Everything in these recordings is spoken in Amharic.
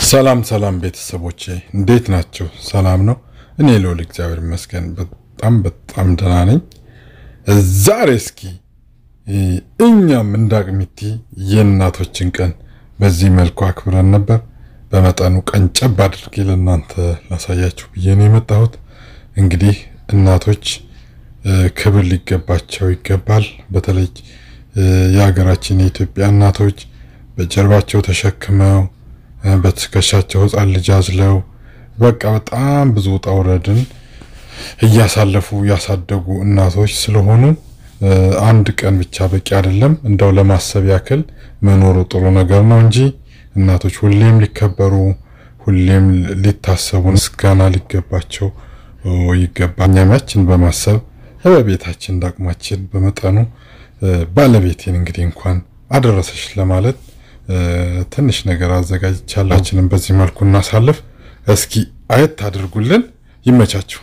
ሰላም ሰላም ቤተሰቦቼ እንዴት ናቸው? ሰላም ነው? እኔ ልውል እግዚአብሔር ይመስገን በጣም በጣም ደህና ነኝ። ዛሬ እስኪ እኛም እንደ አቅሚቲ የእናቶችን ቀን በዚህ መልኩ አክብረን ነበር። በመጠኑ ቀንጨብ አድርጌ ለእናንተ ላሳያችሁ ብዬ ነው የመጣሁት። እንግዲህ እናቶች ክብር ሊገባቸው ይገባል። በተለይ የሀገራችን የኢትዮጵያ እናቶች በጀርባቸው ተሸክመው በትከሻቸው ሕፃን ልጅ አዝለው በቃ በጣም ብዙ ውጣ ውረድን እያሳለፉ ያሳደጉ እናቶች ስለሆኑ አንድ ቀን ብቻ በቂ አይደለም። እንደው ለማሰብ ያክል መኖሩ ጥሩ ነገር ነው እንጂ እናቶች ሁሌም ሊከበሩ፣ ሁሌም ሊታሰቡ፣ ምስጋና ሊገባቸው ይገባል። እኛም ያችን በማሰብ በቤታችን እንዳቅማችን በመጠኑ ባለቤቴን እንግዲህ እንኳን አደረሰሽ ለማለት ትንሽ ነገር አዘጋጅቻላችንም በዚህ መልኩ እናሳልፍ። እስኪ አየት አድርጉልን። ይመቻችሁ።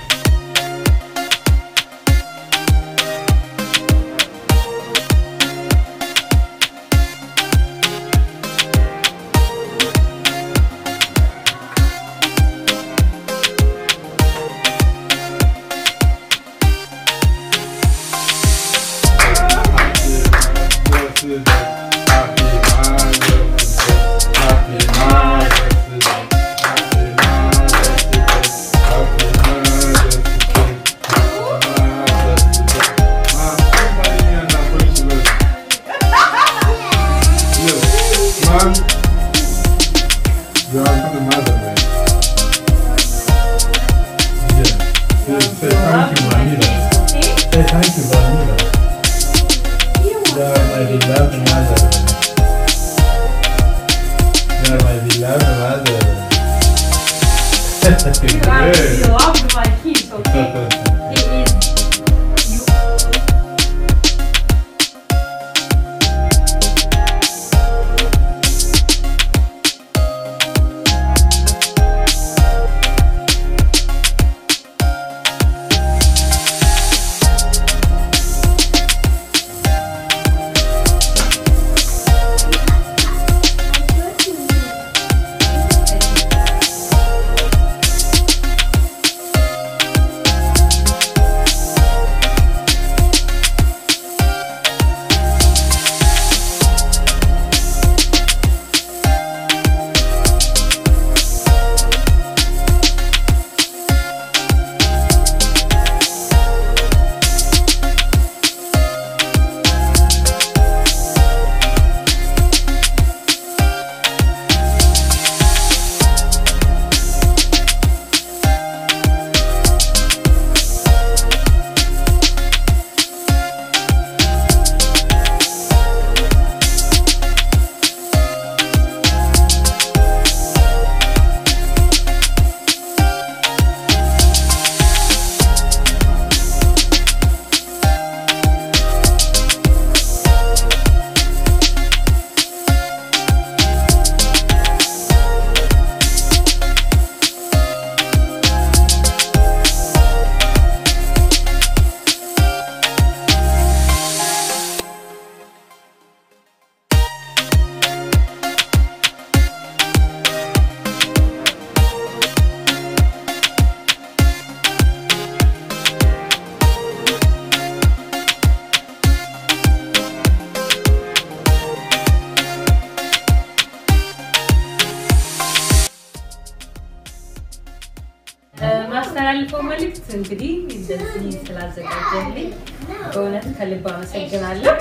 ማስተላልፈው መልእክት እንግዲህ እንደዚህ ስላዘጋጀልኝ በእውነት ከልብ አመሰግናለሁ።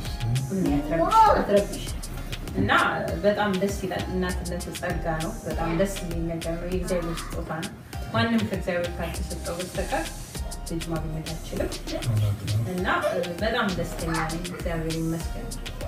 አትረብሽ እና በጣም ደስ ይላል። እናትነት ጸጋ ነው። በጣም ደስ የሚል ነገር ነው። የእግዚአብሔር ስጦታ ነው። ማንም ከእግዚአብሔር ካልተሰጠው በስተቀር ልጅ ማግኘት አይችልም እና በጣም ደስተኛ ነኝ። እግዚአብሔር ይመስገን።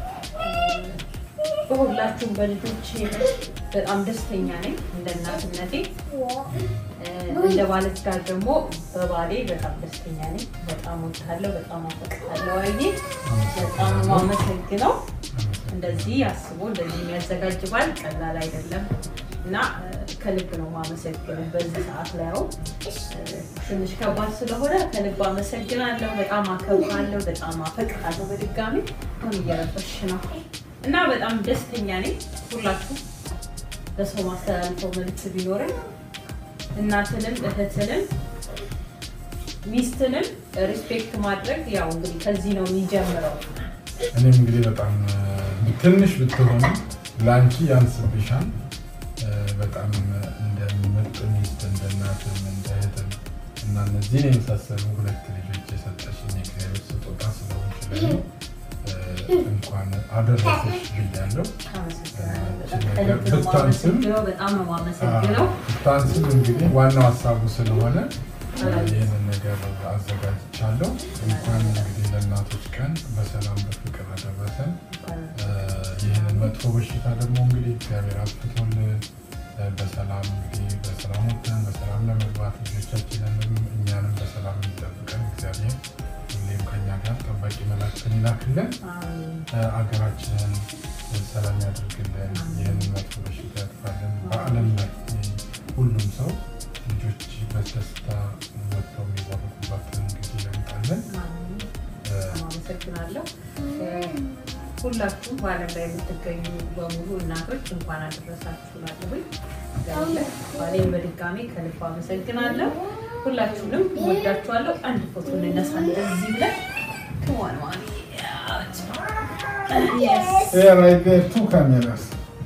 በሁላችሁም በልጆች በጣም ደስተኛ ነኝ። እንደ እናትነቴ እንደ ባለትዳር ደግሞ በባሌ በጣም ደስተኛ ነኝ። በጣም ወዳለሁ፣ በጣም አፈቅራለሁ። አይ በጣም ማመሰግነው እንደዚህ አስቦ እንደዚህ የሚያዘጋጅ ባል ቀላል አይደለም እና ከልብ ነው ማመሰግነው። በዚህ ሰዓት ላይ ያው ትንሽ ከባድ ስለሆነ ከልብ አመሰግናለሁ። በጣም አከብራለሁ፣ በጣም አፈቅራለሁ። በድጋሚ አሁን እየረበሽ ነው እና በጣም ደስተኛ ነኝ። ሁላችሁ ለሰው ማስተላልፈው መልዕክት ቢኖርም እናትንም እህትንም ሚስትንም ሪስፔክት ማድረግ ያው እንግዲህ ከዚህ ነው የሚጀምረው። እኔም እንግዲህ በጣም ትንሽ ብትሆኑ ለአንቺ ያንስብሻል። በጣም እንደ ምርጥ ሚስት እንደ እናትም እንደ እህትም እና እነዚህን የመሳሰሉ ሁለት ልጆች የሰጠሽኝ የእግዚአብሔር ስጦታ ስለሆንሽ ለእኔ እንኳን አደረሰሽ ብያለሁ። በጣም ነው የማመሰግነው። ብታንስም እንግዲህ ዋናው ሀሳቡ ስለሆነ ይህንን ነገር አዘጋጅቻለሁ። እንኳን እንግዲህ ለእናቶች ቀን በሰላም በፍቅር አደረሰን። ይህንን መጥፎ በሽታ ደግሞ እንግዲህ እግዚአብሔር አጥፍቶልን በሰላም እንግዲህ በሰላም ወጥተን በሰላም ለመግባት ልጆቻችንንም እኛንም በሰላም የሚጠብቀን እግዚአብሔር ሁሌም ከኛ ጋር ጠባቂ መላእክትን ይላክልን። አገራችንን ሰላም ያደርግልን። ይህንን መጥፎ በሽታ ያጥፋልን። በዓለም ላይ ሁሉም ሰው ልጆች በደስታ ወጥተው የሚባረኩባትን ጊዜ ያምጣልን። አመሰግናለሁ። ሁላችሁም በዓለም ላይ የምትገኙ በሙሉ እናቶች እንኳን አደረሳችሁ ላለሁኝ ባሌን በድጋሚ ከልብ አመሰግናለሁ። ሁላችሁንም ወዳችኋለሁ። አንድ ፎቶ እንነሳ እንደዚህ ብለን ክሟን ማሚ Yeah, right there, two cameras.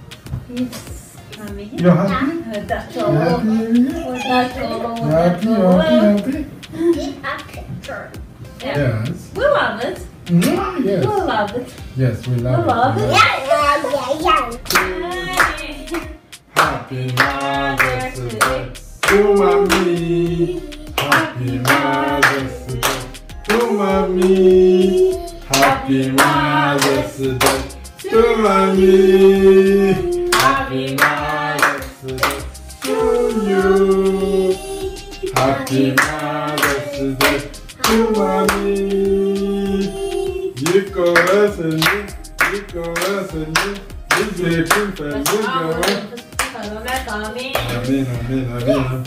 You're happy? ወዳችኋለሁ። You happy? ወዳችኋለሁ። You happy? You happy? You happy? a picture. Yes. We love it. Mm, We yes. love it. Yes, we love, We love it. it. Yeah, yeah, yeah, yeah. Happy Mother's Day to mommy. Happy Mother's Day to mommy. Happy Mother's Day to mommy. Happy Mother's Day to you. Happy Mother's Day to mommy. ይቆረስልኝ ይቆረስልኝ ልጄችን ፈልገው አሜን። አሜን አሜን አሜን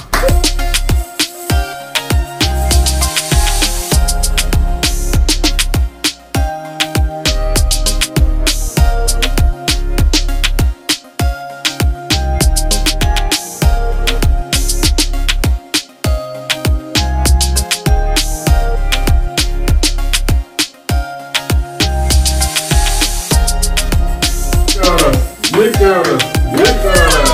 ይቆረስ ይቆረስ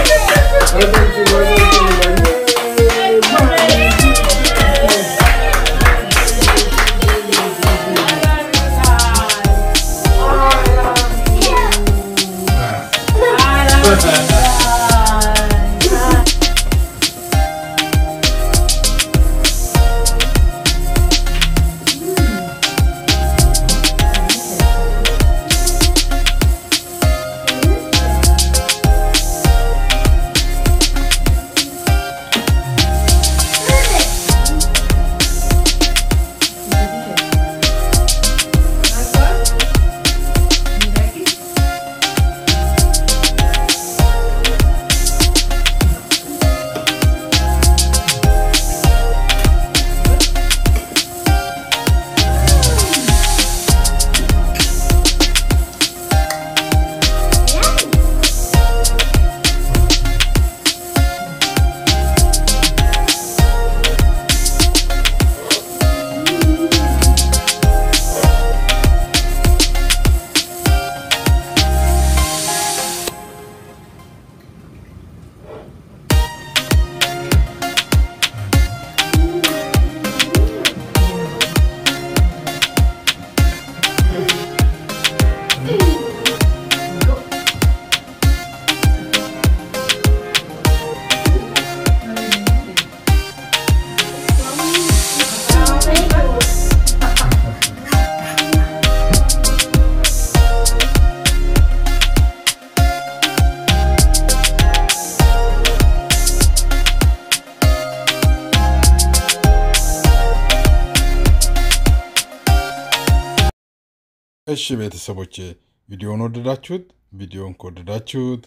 እሺ ቤተሰቦቼ ቪዲዮን ወደዳችሁት? ቪዲዮን ከወደዳችሁት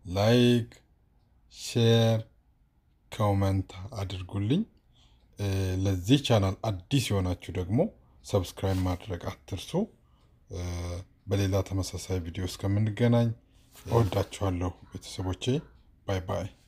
ላይክ፣ ሼር፣ ኮመንት አድርጉልኝ። ለዚህ ቻናል አዲስ የሆናችሁ ደግሞ ሰብስክራይብ ማድረግ አትርሱ። በሌላ ተመሳሳይ ቪዲዮ እስከምንገናኝ እወዳችኋለሁ ቤተሰቦቼ። ባይ ባይ።